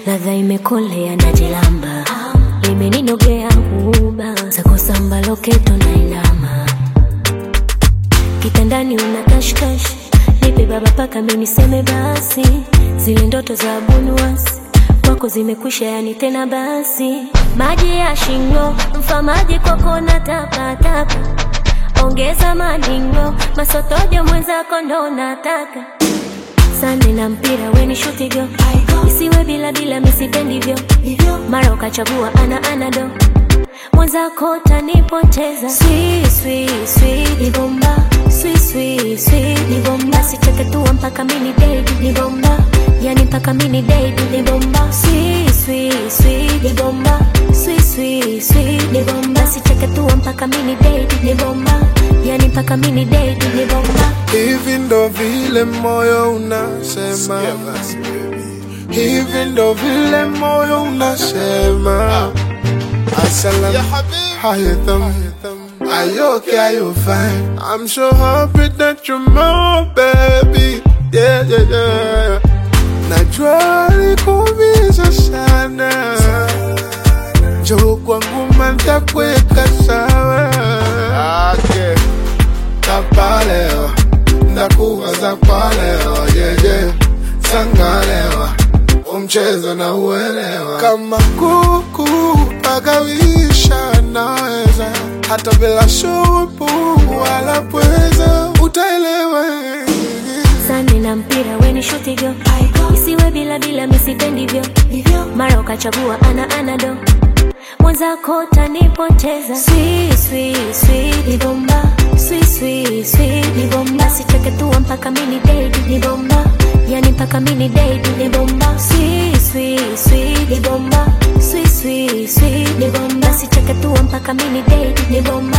ladha imekolea na jilamba limeninogea huba zako samba loketo na inama kitandani una kashkash nipe baba paka miniseme basi zile ndoto za bunuasi kwako zimekwisha yani tena basi maji ya shingo mfamaji kwako na tapatapa ongeza madingo masotojo mwenzako ndo nataka sande na mpira weni shutigo isiwe bila bila misipendivyo mara ukachagua ana anado mwenzako tanipoteza Sweet, sweet, sweet, ni bomba Sweet, sweet, sweet, ni bomba sicheketua mpaka mini dedi ni bomba yani mpaka mini dedi ni bomba Sweet, sweet, sweet, ni bomba Sweet, sweet, sweet, ni bomba sicheketua mpaka mini dedi ni bomba yani mpaka mini dedi ni bomba Hivi ndo vile moyo unasema, hivi ndo vile moyo unasema. Assalam, how you thumb? Are you okay? Are you fine? I'm so happy that you're my baby. Yeah, yeah, yeah. Najua likuumiza sana, njoo kwangu mantakuweka sawa. Okay. Tapalewa, ndakuwaza kwa leo, yeah, yeah. Sangalewa, umchezo na uelewa. Kama kuku pagawisha naweza, hata bila shupu wala pweza, utaelewa. sande na mpira weni shutigo isiwe bila bila misipendivyo mara ukachagua ana anado mwenzako tanipoteza Sweet, sweet, sweet, ni bomba Sweet, sweet, sweet, ni bomba sicheketua mpaka mini dedi ni bomba yani mpaka mini dedi ni bomba Sweet, sweet, sweet, ni bomba Sweet, sweet, sweet, ni bomba sicheketua mpaka mini dedi ni bomba